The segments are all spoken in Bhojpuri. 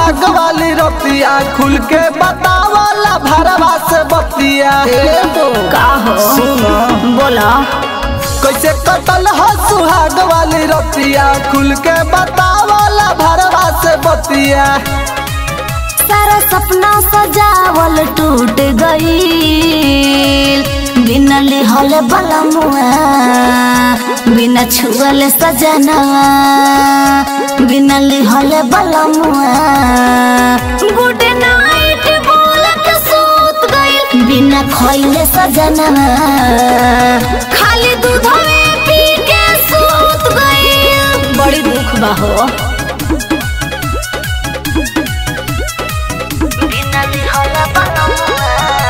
सुहाग वाली रतिया खुल के बतावला भरवा से बतिया का हो सुनो बोला कैसे कतल हो सुहाग वाली रतिया खुल के बतावला भरवा से बतिया सारा सपना सजावल टूट गईल बिना लिहल बलमुआ बिना छुअल सजनवा बिना लिहल बलमुआ गुड नाइट बोल के सूत गईल बिना खइले सजनवा खाली दूधवे पी के सूत गईल बड़ी दुख बा हो बिना लिहल बलमुआ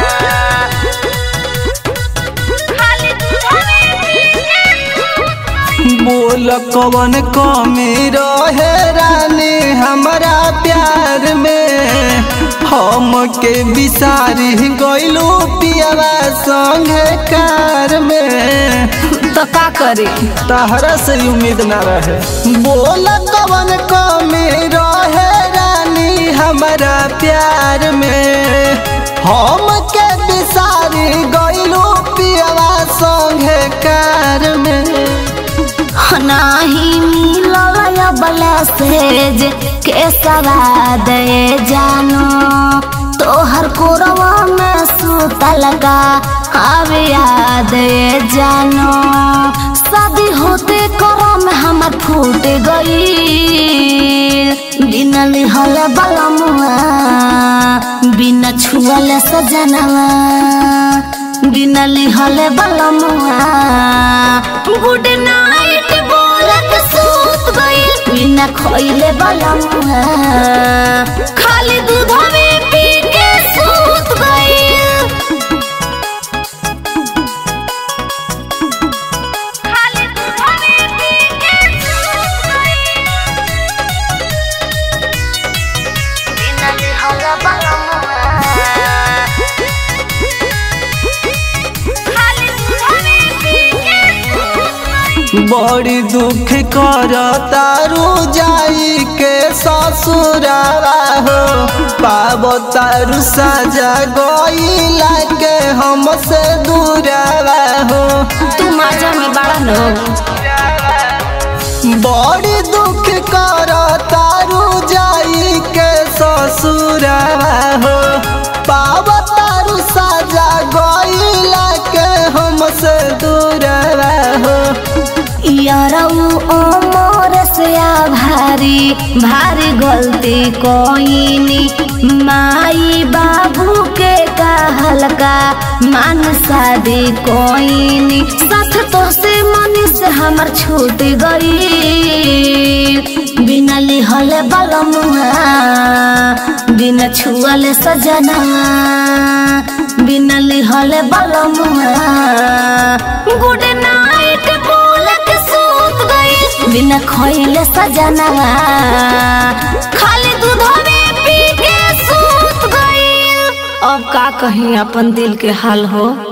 खाली दूधवे पी के बोल कवन कमी रहे रानी हमारा प्यार में हम के बिसारी गइलू पियावा संगे कार में तो का करे तहरा से उम्मीद न रहे बोल कवन कमी रहे रानी हमारा प्यार में हम के बिसारी गइलू पियावा संगे कार में नाही मिलल बलेसेज के सवाद जानो तोहर कोरवा में सुतल का अब याद जानो शादी होते करम हमर फूट गई बिना लिहल बलमुआ बिना छुअल सजनवा बिना लिहल बलमुआ गुड नाइट बोलत सूत गइल बिना खइले बलमुआ खाली दूधवे पी के सूत गइल खाली दूधवे पी के सूत गइल बिना लिहल बलमुआ खाली दूधवे पी के सूत गइल बड़ी दुख कर तारू जाई के ससुरावा हो पाब तारू साजा गईला के हमसे दूरावा हो तू माजा में बड़ा नो बड़ी दुख कर तारू जाई के ससुरावा हो पाब तारू साजा गईला के हमसे दूरावा हो यारऊ अमर से भारी भारी गलती कोइनी माई बाबू के कहल का मान शादी कोइनी साथ तो से मनी से हमर छूट गई बिना लिहल बलमुआ बिना छुअल सजनवा बिना लिहल बलमुआ गुड नाइट बोल के सूत गई बिना खइले सजनवा खाली दूधवे पी के सूत गई अब का कहीं अपन दिल के हाल हो